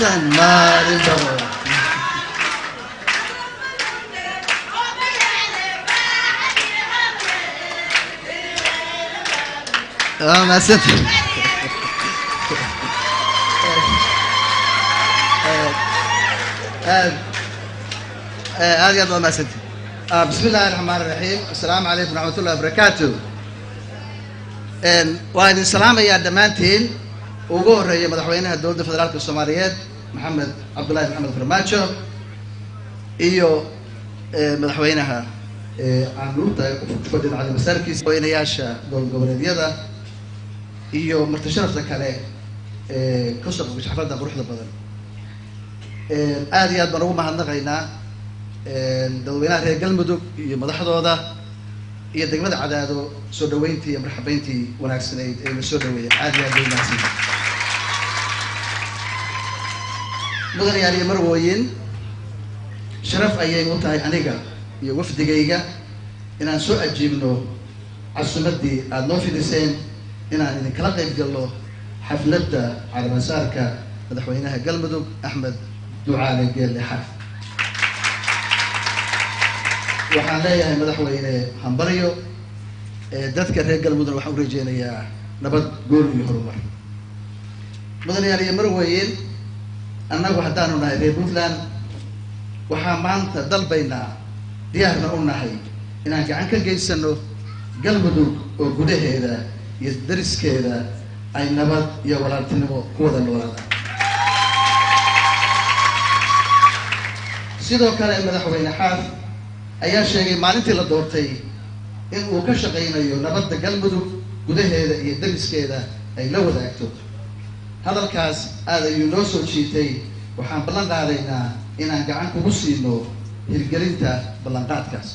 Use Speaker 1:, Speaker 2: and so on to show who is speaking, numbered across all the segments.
Speaker 1: aysan maalin dhabo waa mahadsanti aad aad iyo aad waa mahadsanti bismi illaahi raxmaan iraxiim assalaamu calaykum raxmat ullahi wabarakaatu waa idin salaamayaa dhammaantiin ugu horeeya madaxweynaha dowladda federaalka soomaaliyeed maxamed cabdullaahi maxamed farmaajo iyo madaxweynaha canuurta fadhida cali masaarkiisa madaxweynayaasha gobol goboleedyada iyo marti sharafta kale ee kasoo qabgasha xafladda quruxda badan aad iyo aad baan ugu mahadnaqaynaa dadweynaha reer galmudug iyo madaxdooda iyo degmada cadaado soo dhaweyntii iyo marxabeyntii wanaagsanayd ee la soo dhaweeyay aad iyo aad bay mahadsan mudanayaal iyo marwooyin sharaf ayay u tahay aniga iyo wafdigayga inaan soo ajiibno casumaddii aada noo fidiseen inaan idinkala qayb galno xafladda calaamasaarka madaxweynaha galmudug axmed ducaale geelle xaaf waxaan leeyahay madaxweyne hambaryo dadka reer galmudug waxaan u rajeynayaa nabad gool iyo horumar mudanayaal iyo marweyn annagu haddaanu nahay reer puntland waxaa maanta dalbaynaa diyaarna u nahay inaan gacan ka geysano galmudug oo gudaheeda iyo dariskeeda ay nabad iyo walaaltinimo ku wada noolaadaan sidoo kale madaxweyne xaaf ayaa sheegay maalintii la doortay in uu ka shaqaynayo nabadda galmudug gudaheeda iyo dariskeeda ay la wadaagto hadalkaas aad ayuu noo soo jiitay waxaan ballan qaadaynaa inaan gacan kugu siino hirgelinta ballanqaadkaas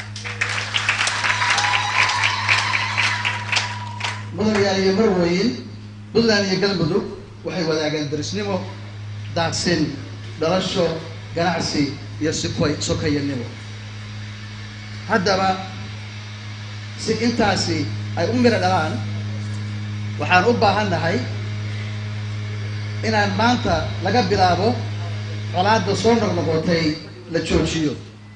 Speaker 1: mudanayaal iyo marweyn puntland iyo galmudug waxay wadaagaan darisnimo daaqsin dhalasho ganacsi iyo sikoy sokayanimo haddaba si intaasi ay u miro dhalaan waxaan u baahan nahay inaan maanta laga bilaabo colaadda soo noqnoqotay la joojiyo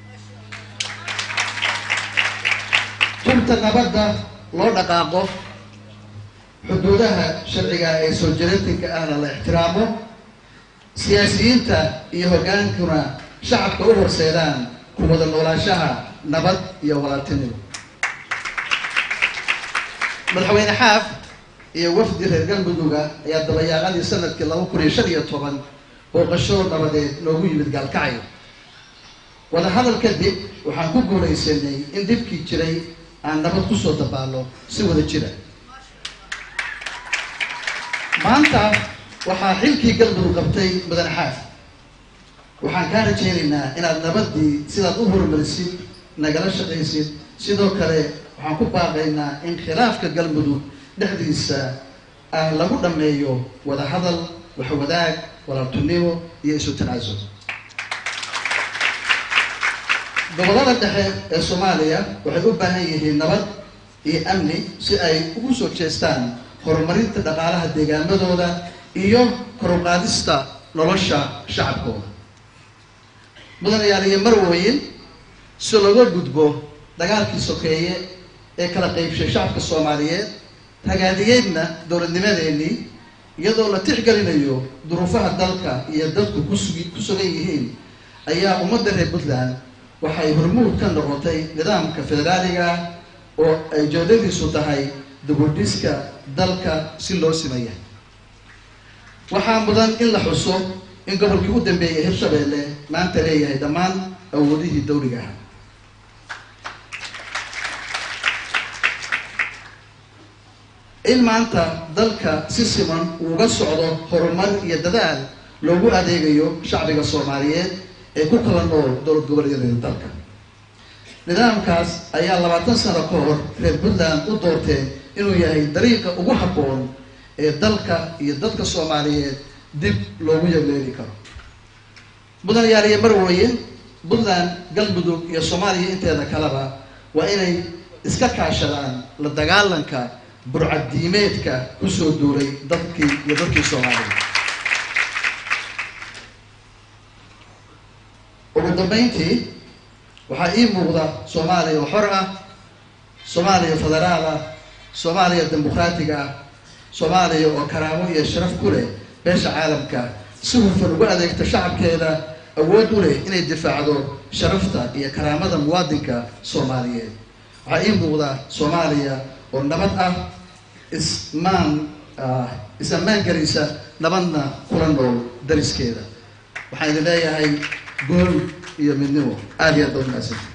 Speaker 1: tunta nabadda loo dhaqaaqo xuduudaha sharciga ee soo jireentinka ahna la ixtiraamo siyaasiyiinta iyo hoggaankuna shacabka u horseedaan ku wada noolaashaha nabad iyo walaaltinimo madaxweyne xaaf iyo wafdi reer galmuduga ayaa dabayaaqadii sanadkii laba kun iyo shan iyo toban booqasho nabadeed noogu yimid gaalkacyo wadahadal kadib waxaan ku guulaysanay in dhibkii jiray aan nabad kusoo dabaallo si wada jira maanta waxaa xilkii galmudug qabtay mudane xaaf waxaan kaa rajaynaynaa inaad nabaddii sidaad u horumarisid nagala shaqaysid sidoo kale waxaan ku baaqaynaa in khilaafka galmudug dhexdiisa aan lagu dhammeeyo wada hadal waxwadaag walaaltunimo iyo isu tanaasul gobollada dhexe ee soomaaliya waxay u baahan yihiin nabad iyo amni si ay ugu soo jeestaan horumarinta dhaqaalaha deegaamadooda iyo koruqaadista nolosha shacabkooda mudanayaal iyo marweyn si looga gudbo dagaalkii sokeeye ee kala qaybshay shacabka soomaaliyeed ragaadiyeedna dowladnimadeenii iyadoo la tixgelinayo duruufaha dalka iyo dadku kusugi ku sugan yihiin ayaa ummadda reer puntland waxay hormuud ka noqotay nidaamka federaaliga oo ay joodadiisu tahay dubudhiska dalka si loo simaya waxaa mudan in la xuso in gobolkii u dambeeyay hirshabeelle maanta leeyahay dhammaan awoodihii dawliga ah in maanta dalka si siman uuga socdo horumar iyo dadaal loogu adeegayo shacbiga soomaaliyeed ee ku kala nool dowlad goboleedyada dalka nidaamkaas ayaa labaatan sano ka hor reer puntland u doorteen inuu yahay dariiqa ugu habboon ee dalka iyo dadka soomaaliyeed dib loogu yagleeli karo mudanayaal iyo marweyn puntland galmudug iyo soomaaliya inteeda kaleba waa inay iska kaashadaan la dagaalanka burcadiimeedka kusoo duulay dadkii iyo dadkii soomaaliya ugu dambeyntii waxaa ii muuqda soomaaliya oo xor ah soomaaliya federaal ah soomaaliya dimuqraatiga ah soomaaliya oo karaamo iyo sharaf ku leh beesha caalamka si hufan ugu adeegta shacabkeeda awood u leh inay difaacdo sharafta iyo karaamada muwaadinka soomaaliyeed waxaa ii muuqda soomaaliya oo nabad ah ismaan is ammaan gelaysa nabadna kula nool dariskeeda waxaan idin leeyahay gool iyo midnimo aada iyo aad baa umahadsan